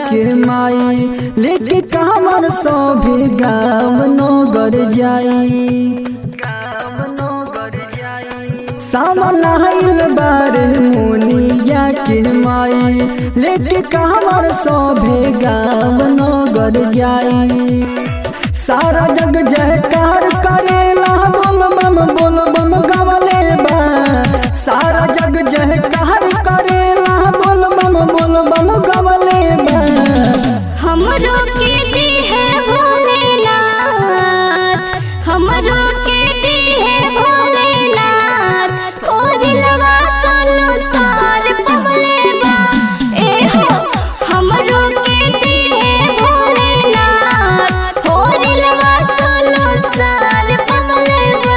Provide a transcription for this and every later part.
के माई लेके कामर सभी गाँव नगर जाई सामन आइल बारे मुनिया के माई लेके कामर सभी गाँव नगर जाई सारा जग जयकार करेला बोल बम बोल बम गवले बा सारा जग जयकार करेला बोल बम बोल बम गवले बा हमरो के दी है भोलेनाथ हमरो के दी है भोलेनाथ और लगा संसार पवले बा ए हो हमरो के दी है भोलेनाथ और लगा संसार पवले बा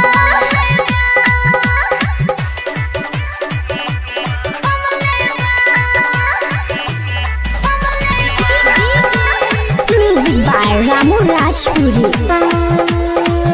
Music by Ramu Rajpuri.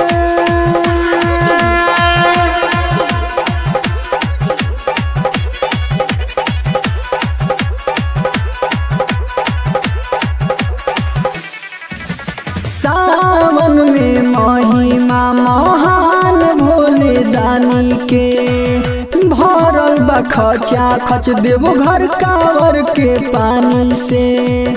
सावन में महिमा महान भोले दानी के भरल बा खचा खच देवो घर कावर के पानी से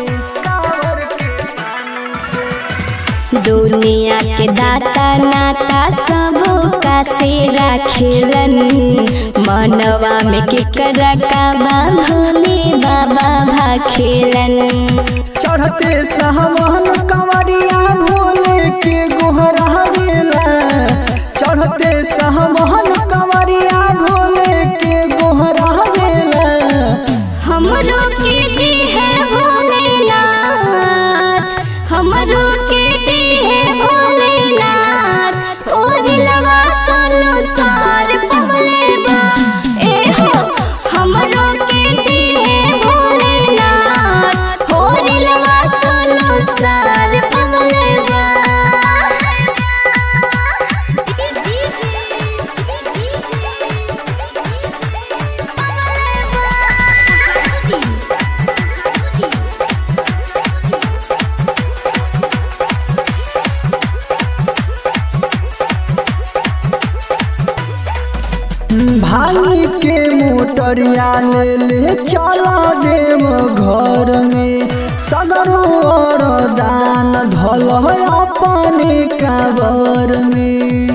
दुनिया के दाता नाता सब का से राखेलन मनवा में केकरा का बा भोले बाबा भाखेलन चढ़ते सहमन कंवरिया भोले के गोहरा गेला चढ़ते सहमन कंवरिया भोले के गोहरा गेला हमरो के दी है भोलेनाथ हमरो के दी है भोलेनाथ और लगा संसार पवले बा ए हो हमरो के दी है भोलेनाथ और लगा संसार पवले बा भांगी के मोटरिया ले ले चला देव घर में सगरो और दान धल अपने काबर में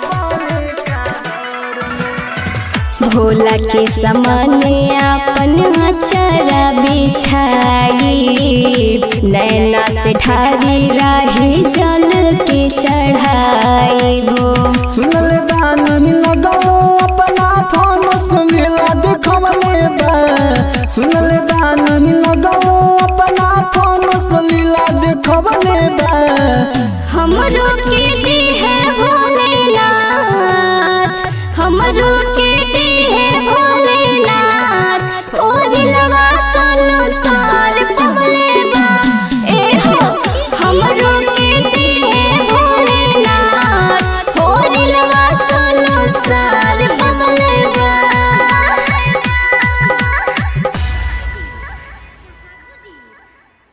भोला के समाने अपन अचरा बिछाई नैना से ढारी राही जल के चढ़ाई